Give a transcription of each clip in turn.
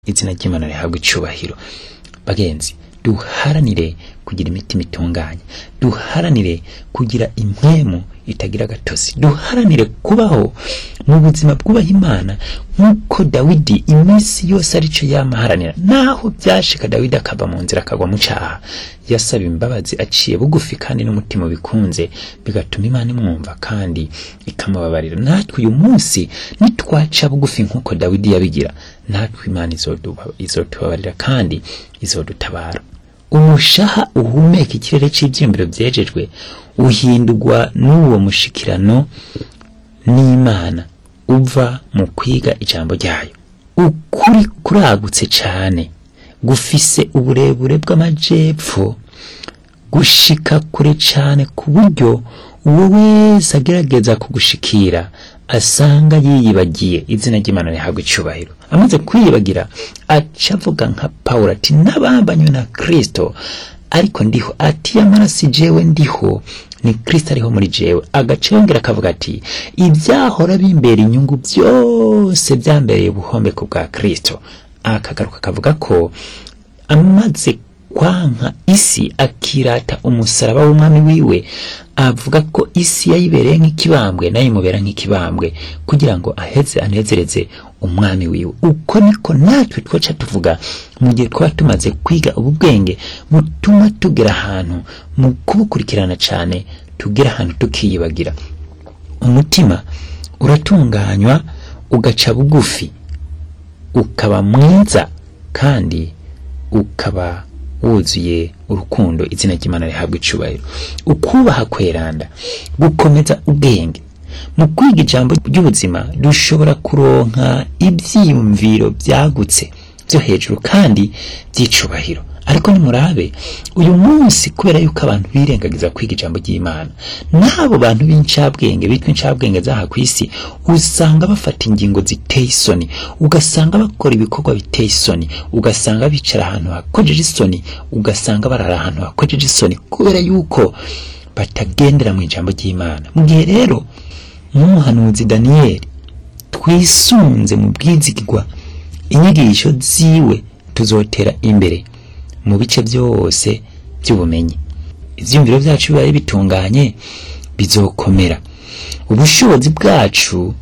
izina ry'imana rihabwa icubahiro bagenzi duharanire kugira imitima itunganye duharanire kugira impwemu itagira agatozi duharanire kubaho mu buzima bwubaha imana nk'uko dawidi iminsi yose arico yamaharanira naho byashika dawidi akava mu nzira akagwa mu caha yasaba imbabazi aciye bugufi kandi n'umutima bikunze bigatuma imana imwumva kandi ikamubabarira natwe uyu munsi nitwaca bugufi nk'uko dawidi yabigira natwe imana izoduba- izotubabarira kandi izodutabara umushaha uhumeka ikirere cy'ibyiyumviro byejejwe uhindurwa n'uwo mushikirano n'imana uva mu kwiga ijambo ryayo ukuri kuragutse cyane gufise uburebure bw'amajepfo gushika kure cyane ku buryo uwo wese agerageza kugushikira asanga yiyibagiye izina ry'imana rihabwa icubahiro amaze kwiyibagira aca avuga nka pawulo ati n'abambanywe na kristo ariko ndiho ati yamara si jewe ndiho ni kristo ariho muri jewe agaca yongera akavuga ati ibyahora bimbera inyungu byose byambereye ubuhombeko bwa kristo akagaruka akavuga ko amaze kwanka isi akirata umusaraba w'umwami wiwe avuga ko isi yayibereye nk'ikibambwe nayo imubera nk'ikibambwe kugira ngo aheze anezereze umwami wiwe uko niko natwe twoca tuvuga mu gihe twaba tumaze kwiga ubu bwenge butuma tugera ahantu mu kubukurikirana cyane tugera ahantu tukiyibagira umutima uratunganywa ugaca bugufi ukaba mwiza kandi ukaba wuzuye urukundo izina ry'imana rihabwa icubahiro ukubaha kweranda gukomeza ubwenge mu kwiga ijambo ry'ubuzima dushobora kuronka ibyiyumviro byagutse byo hejuru kandi by'icubahiro ariko nimurabe uyu munsi kubera yuko abantu birengagiza kwiga ijambo ry'imana n'abo bantu b'incabwenge bitwa incabwenge zaha ku isi usanga bafata ingingo ziteye isoni ugasanga bakora ibikorwa biteye isoni ugasanga bicara ahantu hakojeje isoni ugasanga barara ahantu hakojeje isoni kubera yuko batagendera mu ijambo ry'imana mu gihe rero nk'umuhanuzi daniyeli twisunze mu bwizigirwa inyigisho ziwe tuzotera imbere mu bice byose by'ubumenyi ibyiyumviro byacu bibaye bitunganye bizokomera ubushobozi bwacu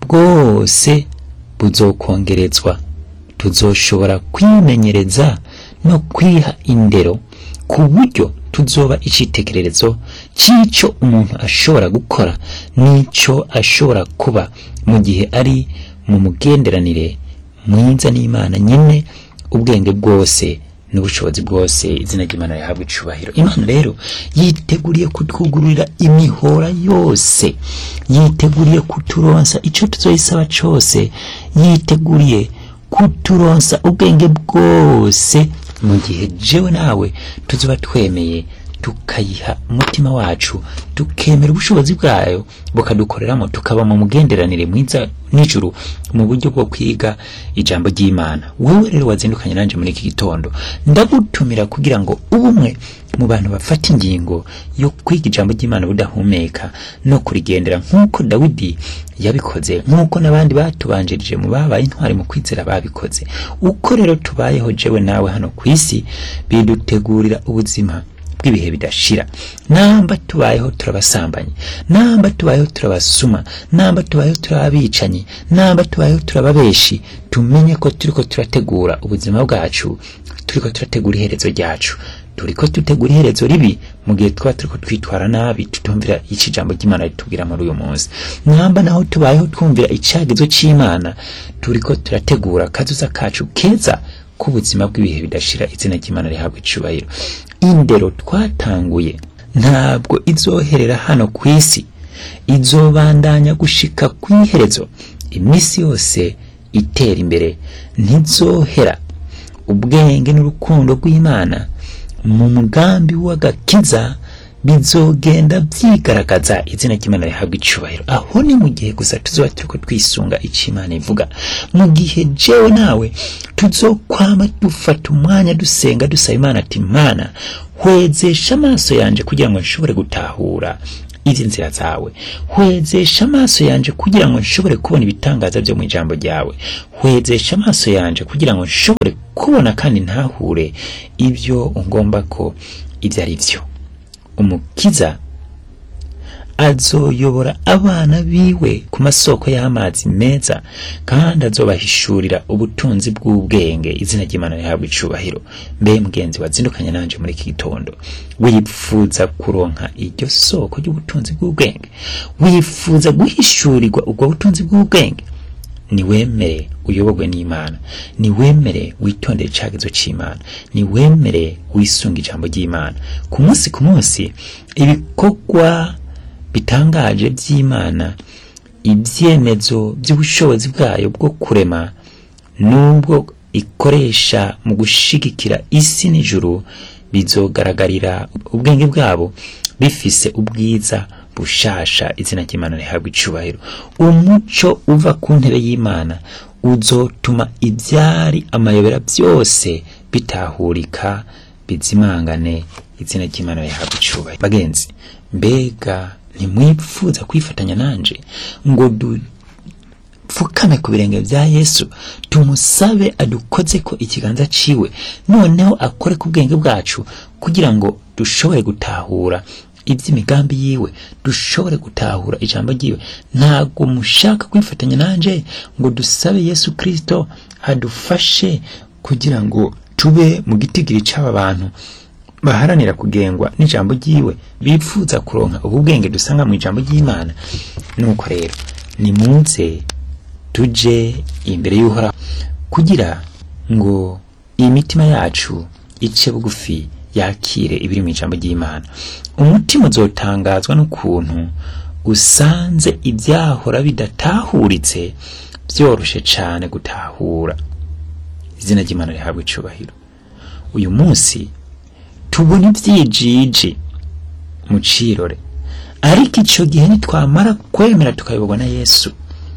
bwose buzokongerezwa tuzoshobora kwimenyereza no kwiha indero ku buryo tuzoba icyitegererezo cy'icyo umuntu ashobora gukora n'icyo ashobora kuba mu gihe ari mu mugenderanire mwiza n'imana nyine ubwenge bwose n'ubushobozi bwose izina ry'imana rihabwa icubahiro imana rero yiteguriye kutwugururira imihora yose yiteguriye kuturonsa icyo tuzoyisaba cyose yiteguriye kuturonsa ubwenge bwose mu gihe jewe nawe tuzoba twemeye tukayiha umutima wacu tukemera ubushobozi bwayo bukadukoreramo tukaba mu mugenderanire mwiza n'ijuru mu buryo bwo kwiga ijambo ry'imana wowe rero wazindukanye nanjye muri iki gitondo ndagutumira kugira ngo ubumwe mu bantu bafata ingingo yo kwiga ijambo ry'imana budahumeka no kurigendera nk'uko dawidi yabikoze nk'uko n'abandi batubanjirije mu babaye intwari mu kwizera babikoze uko rero tubayeho jewe nawe hano ku isi bidutegurira ubuzima bw'ibihe bidashira namba tubayeho turabasambanyi namba tubayeho turabasuma namba tubayeho turababicanyi namba tubayeho turababeshi tumenye ko turiko turategura ubuzima bwacu turiko turategura iherezo ryacu turiko dutegura iherezo ribi mu gihe twaba turiko twitwara nabi tutumvira ico ijambo ry'imana ritubwira muri uyu munsi namba naho tubayeho twumvira icagizo c'imana turiko turategura akazuza kacu keza k'ubuzima bw'ibihe bidashira izina ry'imana rihabwa icubahiro indero twatanguye ntabwo izoherera hano ku isi izobandanya gushika ku iherezo iminsi yose itera imbere ntizohera ubwenge n'urukundo rw'imana mu mugambi w'agakiza bizogenda byigaragaza izina ry'imana rihabwa icubahiro aho ni mu gihe gusa tuzoba turiko twisunga icyo imana ivuga mu gihe jewe nawe tuzokwama dufata umwanya dusenga dusaba imana ati imana hwezesha amaso yanje kugira ngo nshobore gutahura iby'inzira zawe hwezesha amaso yanje kugira ngo nshobore kubona ibitangaza byo mu ijambo ryawe hwezesha amaso yanje kugira ngo nshobore kubona kandi ntahure ibyo ungomba ko ibyo ari byo umukiza azoyobora abana biwe ku masoko y'amazi meza kandi azobahishurira ubutunzi bw'ubwenge izina ry'imana rihabwa icubahiro mbe mugenzi wazindukanye nanje muri iki gitondo wifuza kuronka iryo soko ry'ubutunzi bw'ubwenge wifuza guhishurirwa ubwo butunzi bw'ubwenge niwemere uyoborwe n'imana niwemere witondere icagezo c'imana niwemere wisunga ijambo ry'imana ku munsi ku munsi ibikorwa bitangaje by'imana ibyemezo by'ubushobozi bwayo bwo kurema n'ubwo ikoresha mu gushigikira isi n'ijuru bizogaragarira ubwenge bwabo bifise ubwiza bushasha izina ry'imana rihabwa icubahiro umuco uva ku ntebe y'imana uzotuma ibyari amayobera byose bitahurika bizimangane izina ry'imana rihabwa icubahiro bagenzi mbega ntimwifuza kwifatanya nanje ngo dupfukame ku birenge bya yesu tumusabe adukoze ko ikiganza ciwe noneho akore ku bwenge bwacu kugira ngo dushobore gutahura iby'imigambi yiwe dushobore gutahura ijambo ryiwe ntabwo mushaka kwifatanya nanje ngo dusabe yesu kirisito adufashe kugira ngo tube mu gitigiri cy'aba bantu baharanira kugengwa n'ijambo ryiwe bifuza kuronka ubu bwenge dusanga mu ijambo ry'imana nuko rero nimuze tuje imbere y'uhoraho kugira ngo iyi mitima yacu ice bugufi yakire ibiri mu ijambo ry'imana umutima uzotangazwa n'ukuntu usanze ibyahora bidatahuritse byoroshe cyane gutahura izina ry'imana rihabwa icubahiro uyu munsi tubona ibyijiji mu cirore ariko icyo gihe nitwamara kwemera tukayoborwa na yesu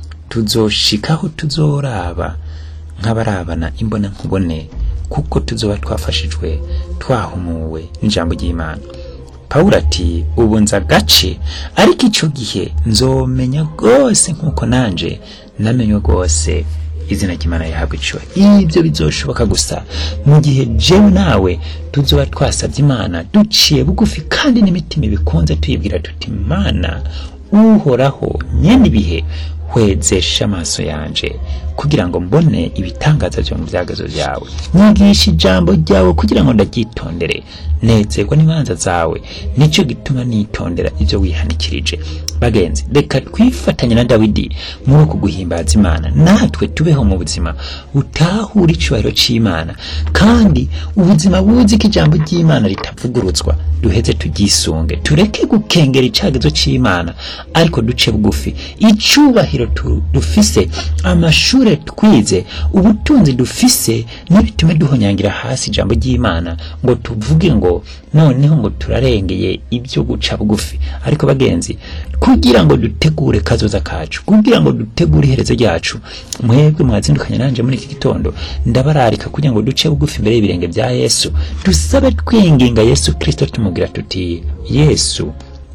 tuzoshikaho tuzoraba nk'abarabana imbona nkubone kuko tuzoba twafashijwe twahumuwe n'ijambo ry'imana pawulo ati ubu nza agace ariko icyo gihe nzomenya rwose nk'uko nanje namenywe rwose izina ry'imana rihabwa icubahiro ibyo bizoshoboka gusa mu gihe jewe nawe tuzoba twasabye imana duciye bugufi kandi n'imitima ibikunze tuyibwira tuti imana uhoraho nyene ibihe hwezesha amaso yanje kugira ngo mbone ibitangaza byo mu byagazo byawe nyigisha ijambo ryawe kugira ngo ndaryitondere nezerwa n'imanza zawe nicyo gituma nitondera ibyo wihanikirije bagenzi reka twifatanye na dawidi muri uku guhimbaza imana natwe tubeho mu buzima butahura icubahiro c'imana kandi ubuzima buzi ko ijambo ry'imana ritavugurutswa duheze tugyisunge tureke gukengera icagezo c'imana ariko duce bugufi icubahiro tu- dufise amashure twize ubutunzi dufise ntibitume duhonyangira hasi ijambo ry'imana ngo tuvuge ngo noneho ngo turarengeye ibyo guca bugufi ariko bagenzi kugira ngo dutegure kazoza kacu kugira ngo dutegure iherezo ryacu mwebwe mwazindukanye nanje muri iki gitondo ndabararika kugira ngo duce bugufi imbere y'ibirenge bya yesu dusabe twinginga yesu kristo tumubwira tuti yesu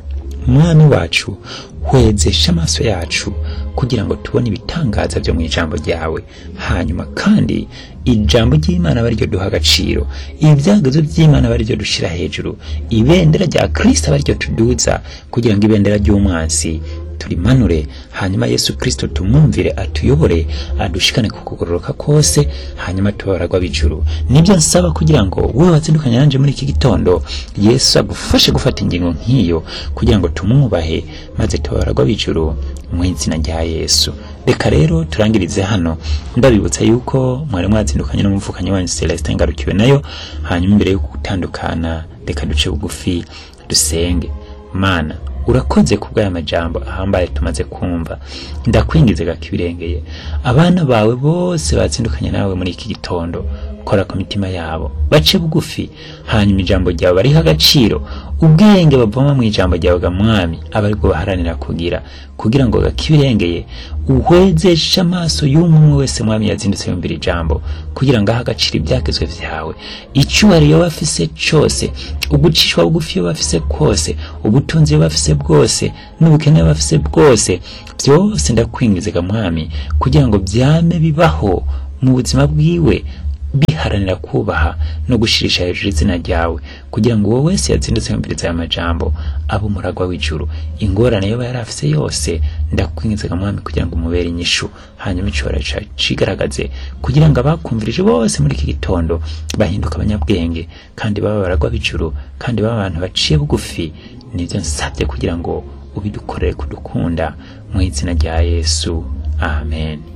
mwami wacu hwezesha amaso yacu kugira ngo tubone ibitangaza byo mu ijambo ryawe hanyuma kandi ijambo ry'imana aba ryo duha agaciro ibyagezo by'imana aba ryo dushyira hejuru ibendera rya kristo aba ryo tuduza kugira ngo ibendera ry'umwansi turimanure hanyuma yesu kristo tumwumvire atuyobore adushikane ku kugororoka kose hanyuma tubaragwa b'ijuru nibyo nsaba kugira ngo wowe wazindukanye nanje muri iki gitondo yesu agufashe gufata ingingo nk'iyo kugira ngo tumwubahe maze tubaragwa b'ijuru mu izina rya yesu reka rero turangirize hano ndabibutsa yuko mwari mwazindukanye n'umuvukanyi wanyu celestin ngarukiwe nayo hanyuma imbere yo gutandukana reka duce bugufi dusenge mana urakoze ku bw'aya majambo ahambaye tumaze kumva ndakwingize gakibirengeye abana bawe bose batsindukanye nawe muri iki gitondo kora ku mitima yabo bace bugufi hanyuma ijambo ryawe bariho agaciro ubwenge bavoma mu ijambo ryawe ga mwami aba aribwo baharanira kugira kugira ngo gakibirengeye uhwezeshe amaso y'umwe wese mwami yazindutse yumvira ijambo kugira ngo ahe agaciro ibyagezwe vyawe icyubahiro iyo bafise cose ugucishwa bugufi iyo bafise kose ubutunzi iyo bafise bwose n'ubukene iyo bafise bwose byose ndakwingize ga mwami kugira ngo byame bibaho mu buzima bwiwe biharanira kubaha no gushirisha hejuru izina ryawe kugira ngo uwo wese yazindutse yumviriza aya majambo abe umuragwa w'ijuru ingorane yoba yari afise yose ndakwingiza ga mwami kugira ngo umubere inyishu hanyuma icibora cigaragaze kugira ngo abakumvirije bose muri iki gitondo bahinduka abanyabwenge kandi baba baragwa b'ijuru kandi baba abantu baciye bugufi nibyo nsabye kugira ngo ubidukorere kudukunda mu izina rya yesu amen